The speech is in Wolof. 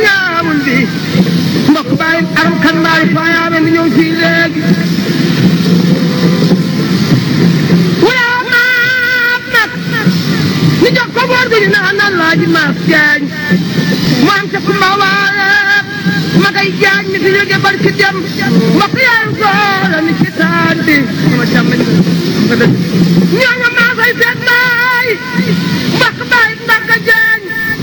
ñaamul bi mbokk bàyyi aram kan mbaay faayaame mi ñëw fii léegi wala maap nag ñu jox ko boor bi ñu naan naan laaji maap jaañ mu am ca kumba waale ma kay jaañ mi fi jóge bari ci dem mbokk yaay goola mi ci taan bi sama jàmm nga dëgg ñooñu maa koy seet baay mbokk